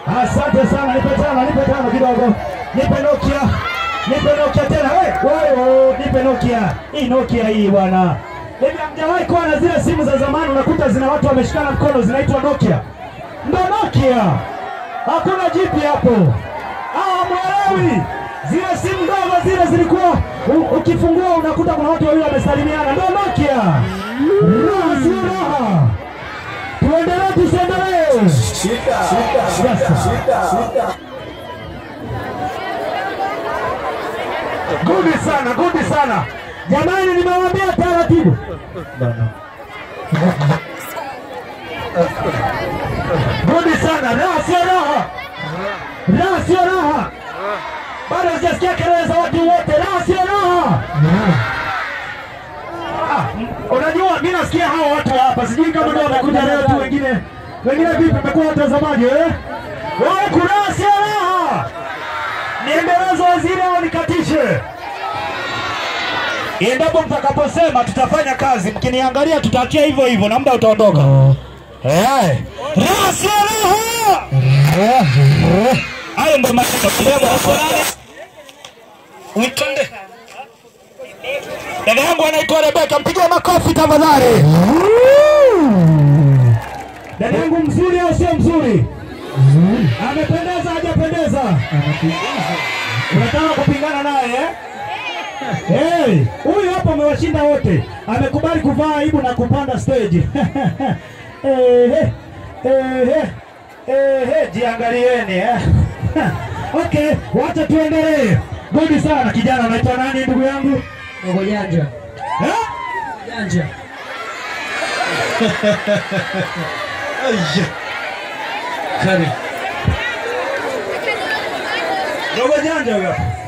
Asante sana, nipe tano, nipe tano kidogo, nipe Nokia, nipe Nokia tena. Wewe wewe, nipe Nokia hii, Nokia hii bwana. Hivi hamjawahi kuwa na zile simu za zamani, unakuta zina watu wameshikana mkono, zinaitwa Nokia? Ndo Nokia, hakuna jipi hapo. Ah, mwelewi zile simu ndogo zile zilikuwa u- ukifungua unakuta kuna watu wawili wamesalimiana, ndo Nokia. Raha si raha. Tuendelee tusiendelee? Gudi sana, gudi sana. Jamani, nimewaambia taratibu. Gudi sana, raha sio raha, raha sio raha. Bado sijasikia kelele za watu wote, raha sio raha. Ah, m- Unajua, mi nasikia hawa watu wa hapa, sijui kama ndio wamekuja leo tu, wengine wengine vipi, mmekuwa watazamaji eh? Wao kuna sio raha, niendeleze waziri au nikatishe? Endapo mtakaposema tutafanya kazi, mkiniangalia tutaachia hivyo hivyo na muda utaondoka. Eh, raha sio raha. Hayo ndo maneno kidogo hapo nani? Uitonde. Dada yangu anaitwa Rebeka, mpigie makofi tafadhali. Dada yangu mzuri au sio mzuri? Amependeza hajapendeza? Unataka kupingana naye eh? Hey, huyu hapa amewashinda wote, amekubali kuvaa aibu na kupanda stage. Ehe, ehe, ehe, jiangalieni eh. Okay, wacha tuendelee. Gudi sana kijana, unaitwa nani ndugu yangu? Dogo janja. Eh? Janja. Dogo janja huyo.